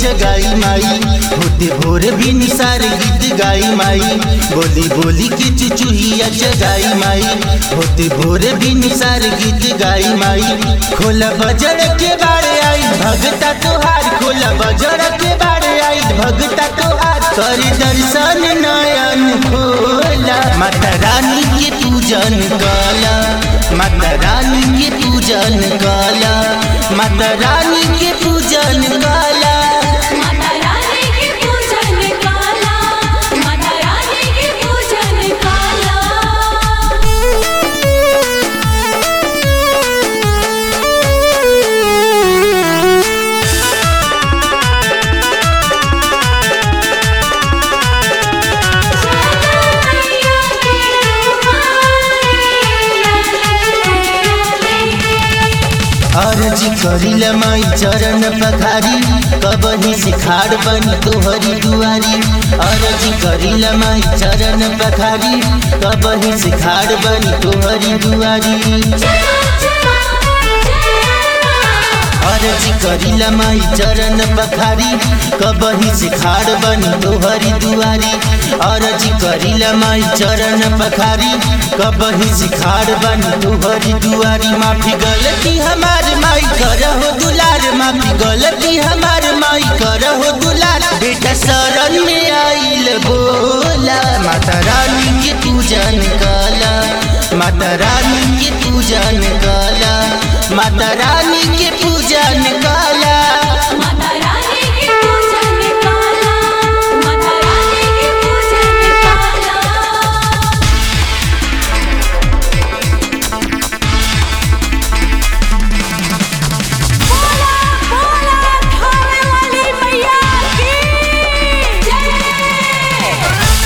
जगाई माई होते भोर भी निसार गीत गाई माई बोली बोली के चुचुहिया जगाई माई होते भोर भी निसार गीत गाई माई खोला बजर के बारे आई भगता तोहार खोला बजर के बारे आई भगता तोहार कर दर्शन नयन खोला माता रानी के पूजन काला माता रानी के पूजन काला माता रानी के पूजन काला माता रानी के पूजन काला माता रानी के पूजन काला अर्जी करिल माई चरण पखारी कबही सिखाड़ बनी तोहरी दुआरी अर्जी करिल माई चरण पखारी कबही सिखाड़ बनी तोहरी दुआरी अर्जी करिल माई चरण पखारी कबही सिखाड़ बनी तोहरी दुआरी अर्जी करिल माई चरण पखारी कबही सिखाड़ बनी तोहरी दुआरी माफी गलती हमार माई करहो दुलार माफी गलती हमार माई करहो दुलार बेटा शरण में आइल बोला माता रानी के पूजन काला माता रानी के पूजन काला माता रानी के पूजन काला माता रानी के पूजन काला माता रानी के पूजन काला बोला बोला खावे वाली मैया की जय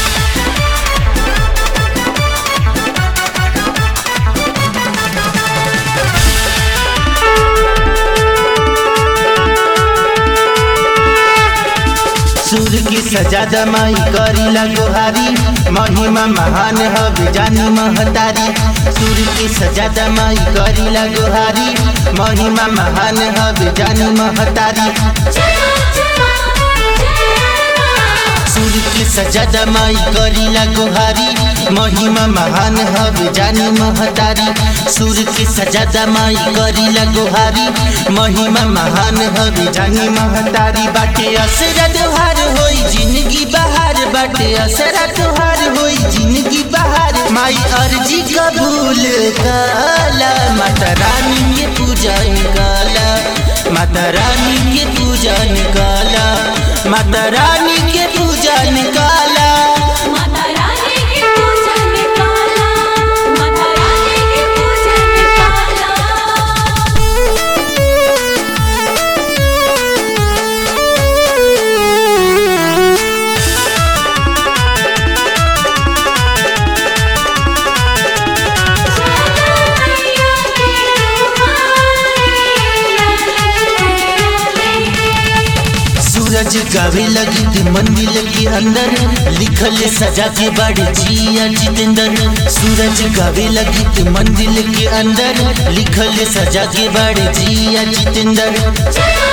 सूर की सजादा माई करीला गोहारी महिमा महान हवे जानी महतारी सूर की सजादा माई करीला गोहारी महिमा महान हवे जानी महतारी सूर की सजादा माई करीला गोहारी महिमा महान हवे जानी महतारी सूर की सजादा माई करीला गोहारी महिमा महान हवे जानी महतारी बाटे असरा त्योहार होई जिंदगी बहार बाटे असरा त्योहार होई जिंदगी बहार माई अर्जी कबूल काला माता रानी के पूजन काला माता रानी के पूजन काला माता रानी के पूजन काला माता रानी के पूजन काला माता रानी के पूजन काला सूरज गावे लगी थी मंदिर के अंदर लिखल सजा के बड़े जिया जितेंद्र सूरज गावे लगी थी मंदिर के अंदर लिखल सजा के बड़े जिया जितेंद्र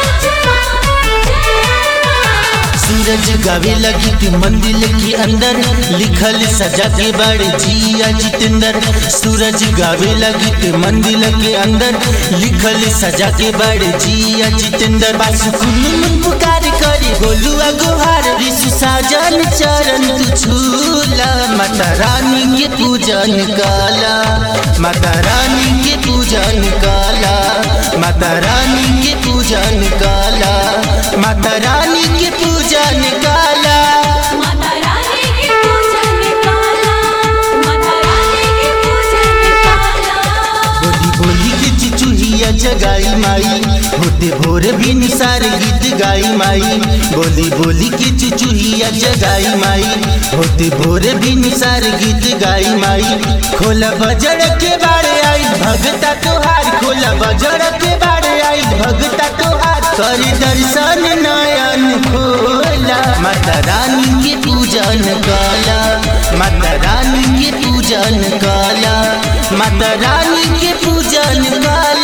सूरज गावे लगी थी मंदिर के अंदर लिखल सजा के बड़े जिया जितेंद्र सूरज गावे लगी थी मंदिर के अंदर लिखल सजा के बड़े जिया जितेंद्र बस कुन पुकार करे गोलुआ गुहार ऋषि साजन चरण तू छूला माता रानी के पूजन काला माता रानी के पूजन काला माता रानी के पूजन काला माता रानी के पूजन काला माता रानी के पूजन काला माता रानी के पूजन काला बोली बोली के चिचुहिया जगाई माई होते भोर भी निसार गीत गाई माई बोली बोली के चिचुहिया जगाई माई होते भोर भी निसार गीत गाई माई खोला बजर के बारे आई भगता तोहार खोला बजर के बारे आई भगता तोहार कर दर्शन नयन खोला माता रानी के पूजन काला माता रानी के पूजन काला माता रानी के पूजन काला